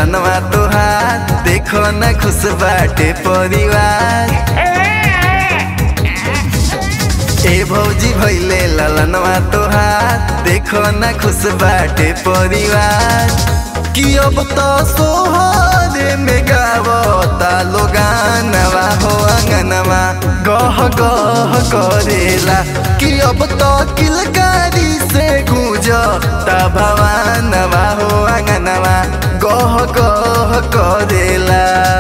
ललनवा तोहार देखो न खुश बाटे परिवार ए भौजी भैले ललनवा तोहार देखो न खुश बाटे परिवार कि अब तो सोहरे में गावता लोगानवा हो अंगनवा गह गह करेला कि अब तो किलकारी से गूंजता भवानवा हो अंगनवा गह गह करेला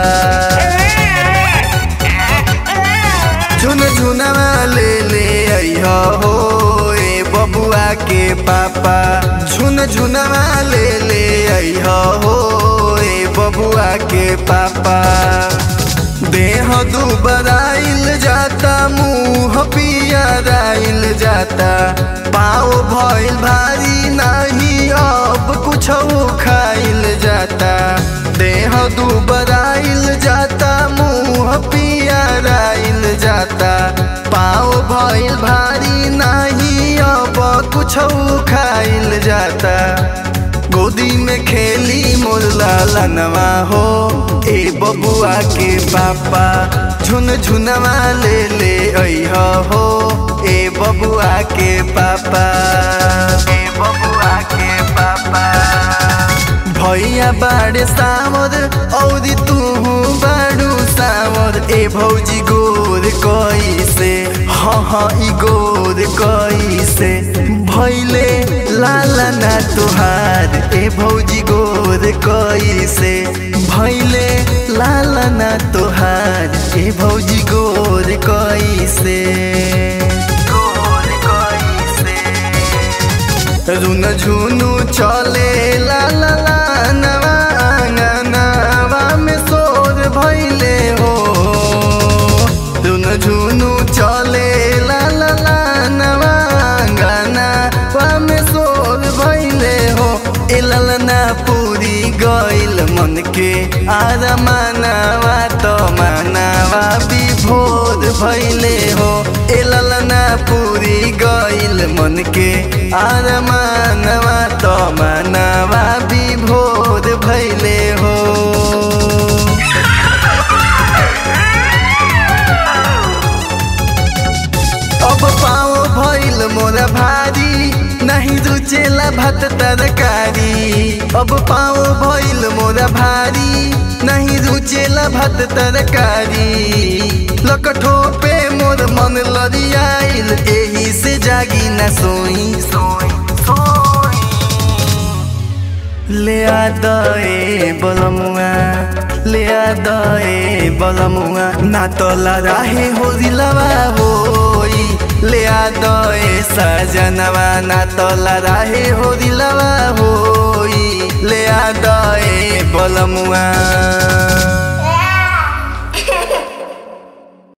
झुन झुनवा ले ले अइह हो ए बबुआ के पापा झुन झुनवा ले ले अइह हो ए बबुआ के पापा देह दुबराइल जाता मुंह पियराइल जाता पाँव भइल भारी नहीं अब कुछ खाइल जाता देह दुबराइल जाता मुंह पियराइल जाता पाँव भइल भारी नहीं अब कुछ खाइल जाता गोदी में खेली मोर लालनवा हो ए बबुआ के पापा झुन झुनवा ले ले अइह हो ए बबुआ के पापा ए बबुआ के पापा भैया बाड़े सावर औरी तू बाड़ू सावर ए भौजी गोर कैसे हाँ हाँ ई गोर कैसे भैले लाला ना तुहार ए भौजी गोर कैसे भैले लाला ना तुहार ए भौजी गोर कैसे गोर कैसे रुन झुनु चले ला ला ला नवा आंगनवा में सोर भैले हो रुन झुनु चले ला ला ला नवा आंगनवा में सोर भैले हो ए ललना पूरी गइल मन के आरा मानवा तो मानवा विभोर भैले हो ए ललना पूरी गइल मन के आर मानवा तो मानवा विभोर भैले हो अब पाओ भइल मोरा भारी नहीं रुचेला भात तरकारी अब पाओ भइल मोरा भारी नहीं रुचेला भात तरकारी लकठो पे मोर मन लरियाइल एही से जागी न सोई सोई सोई ले आ दए बलमुआ ले आ दए बलमुआ ना तो लराहे हो दिलवा होई ले आ दए सजनवा ना तो लराहे हो दिलवा होई ले आ दए बलमुआ